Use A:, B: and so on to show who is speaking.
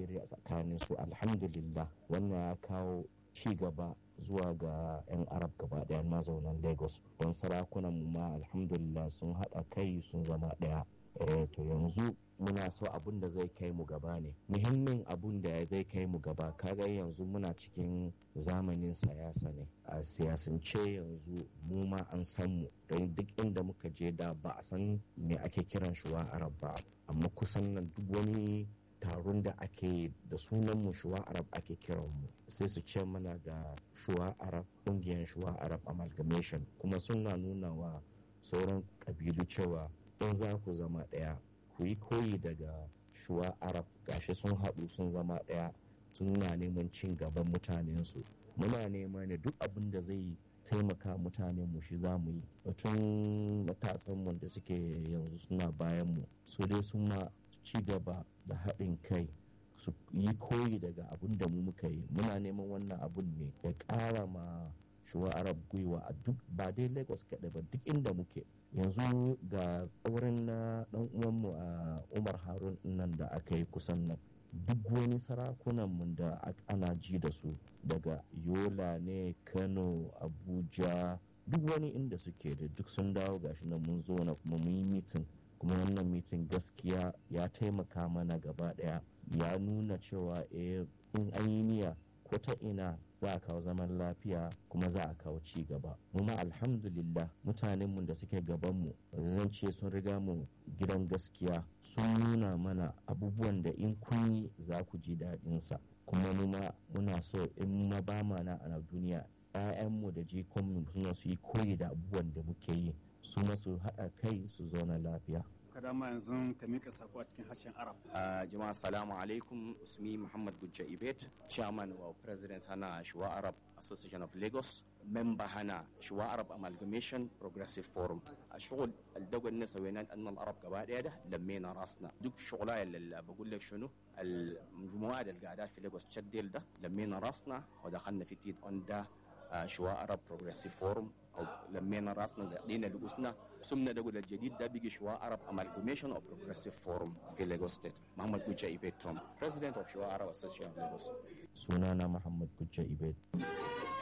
A: shirya tsakanin su alhamdulillah wannan ya kawo ci gaba zuwa ga 'yan arab gaba daya mazaunan lagos don sarakunan mu ma alhamdulillah sun haɗa kai sun zama ɗaya to yanzu muna so abun da zai kai mu gaba ne muhimmin abun da zai kai mu gaba kaga yanzu muna cikin zamanin siyasa ne a siyasance yanzu mu ma an san mu don duk inda muka je da ba a san me ake kiran shuwa arab ba amma kusan nan duk wani taron da ake da sunan mu shuwa arab ake kiran mu sai su ce mana ga shuwa arab ƙungiyar shuwa arab amalgamation kuma suna nuna wa sauran ƙabilu cewa in za ku zama ɗaya ku yi koyi daga shuwa arab gashi sun haɗu sun zama ɗaya suna neman cin gaban mutanensu muna nema ne duk abin da zai taimaka mutanen mu shi za mu yi batun matasanmu da suke yanzu suna bayan mu su dai sun ma ci gaba da haɗin kai su yi koyi daga abin da mu muka yi muna neman wannan abun ne ya ƙara ma shuwa arab gwiwa a duk ba dai lagos kaɗai ba duk inda muke yanzu ga wurin na ɗan uwanmu a umar harun nan da aka yi kusan nan duk wani sarakunanmu da ana ji da su daga yola ne kano abuja duk wani inda suke da duk sun dawo gashi nan mun zo na kuma mun yi mitin kuma wannan mitin gaskiya ya taimaka mana gaba daya ya nuna cewa eh in an yi niyya ko ta ina za a kawo zaman lafiya kuma za a kawo ci gaba mu ma alhamdulillah mutanenmu da suke gabanmu zan ce sun riga mu gidan gaskiya sun nuna mana abubuwan da in kun yi za ku ji daɗinsa kuma mu ma muna so in ma ba na a duniya 'ya'yanmu da jikonmu suna su yi koyi da abubuwan da muke yi su masu haɗa kai su zauna lafiya
B: kada ma yanzu ka mika sako a cikin harshen arab
C: jama'a salamu alaikum usmi muhammad gujja ibet chairman wa president hana shuwa arab association of lagos member hana shuwa arab amalgamation progressive forum a shugul aldagon na sauyanan annal arab gaba daya da lammena rasna duk shugula ya lallaba gulle shunu المجموعة القاعدة في لagos تشديل ده لمينا راسنا ودخلنا في تيت اون ده شواء عرب بروجريسيف فورم او لمينا راسنا لقينا لقسنا سمنا دقول الجديد ده بيجي شواء عرب amalgamation او بروجريسيف فورم في لagos ستيت محمد كوتشا ايبيت توم president of شواء عرب association of lagos
A: sunana muhammad kujja ibed